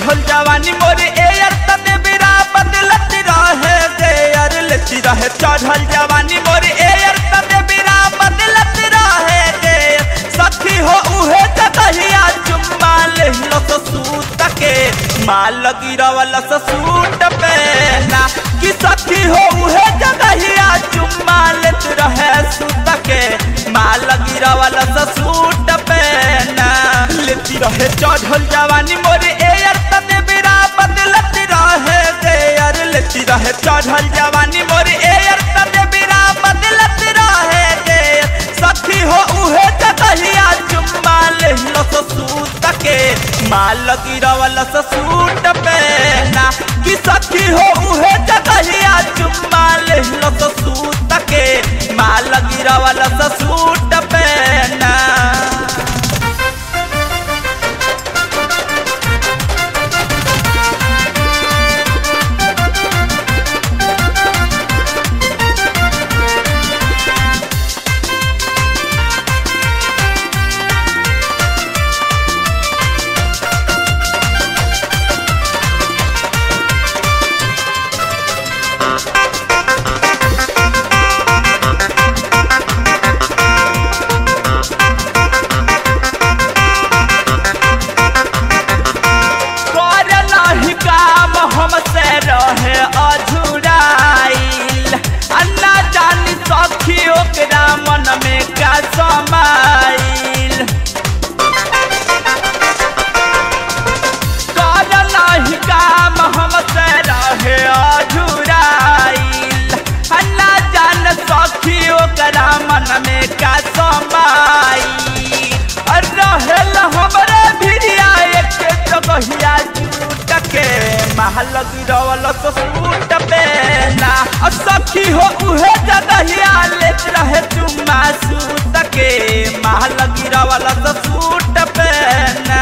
चढ़ल जवानी मोर एयर तने बिरा बदलत रहे देयर लेती रहे चढ़ल जवानी मोर एयर तने बिरा बदलत रहे देयर सखी हो उहे जगहिया चुम्मा लेहलो तो सूत के माल गिरवल से सूट पे ना कि सखी हो उहे जगहिया चुम्मा लेत रहे सूत के माल गिरवल से सूट पे ना लेती रहे चढ़ल जवानी मोर एयर तने बिरा बदलत रहे देयर लेती रहे चढ़ल जवानी मोर एयर तने बिरा बदलत रहे देयर सखी हो उहे जगहिया चुम्मा लेहलो तो सूत के माल गिरवल से सूट पे ना कि सखी हो उहे जगहिया चुम्मा लेहलो तो सूत के माल गिरवल से सूट पे ना करला ही काम हमसे रहे अधूराइल अन्ना जानी सखी ओकरा मन में का समाइल करला ही काम हमसे रहे अधूराइल अन्ना जान सखी ओकरा मन में का समाइल रहेल हमरे भिड़िया एक जगहिया जूट के महल गिरवल तो सूट पे ना और सखी हो उहे जगहिया लेत रहे चुम्मा सूट के महल गिरवल तो सूट पे ना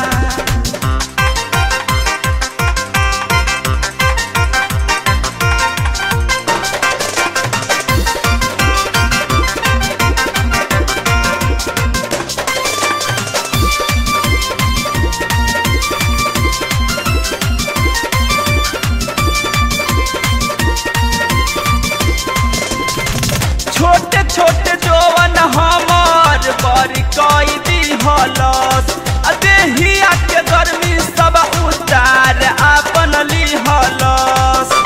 छोटे छोटे जोवन हमार बड़ी कई दी हलस देहिया के गर्मी सब उतार आपन ली हलस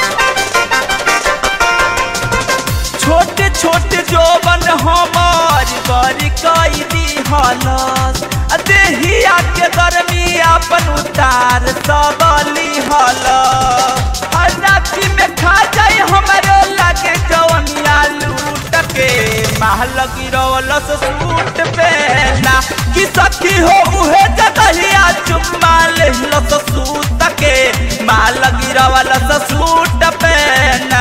छोटे छोटे जोवन हमार बड़ी कई दी हलस देहिया के गर्मी आपन उतार सब ली हलस राती में खा जाए हमारे लगे जवनिया लूट के महल गिरवल से सूट पे ना कि सखी हो उहे जगहिया चुम्मा लेहल से सूत के महल गिरवल से सूट पे ना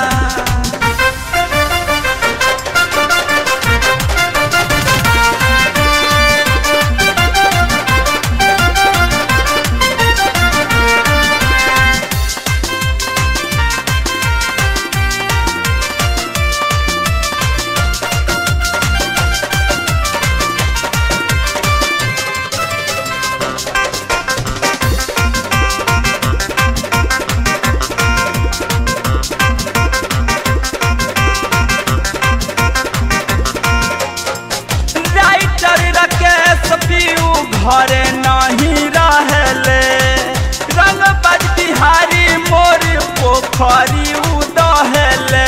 राइटर राकेश पीऊ घरे नहीं रहले रंग बज बिहारी मोर पोखरी उदहले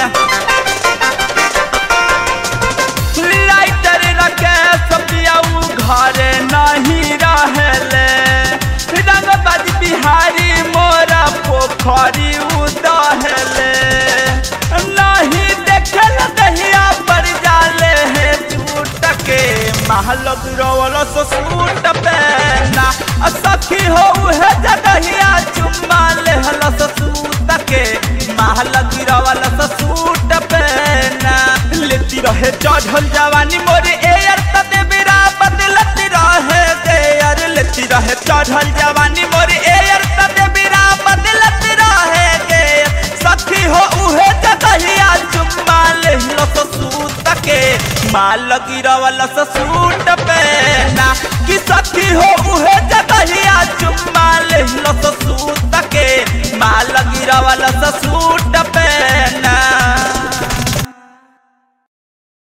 राइटर राकेश पीऊ घरे नहीं रहले रंग बज बिहारी मोर पोखरी उदहले नहीं देखल दहिया पर जाले है झूठ के महल गिरवल से सूट पहना आ सखी हो उहे जगहिया चुम्मा लेहल से सूत के महल गिरवल से सूट पहना लेती रहे चढ़ल जवानी मोर एयर तने बिरा बदलत रहे देयर लेती रहे चढ़ल जवानी मोर एयर तने बिरा बदलत रहे देयर सखी हो उहे जगहिया चुम्मा लेहल से सूत के माल गिरवल से सूट पे ना कि सखी हो उहे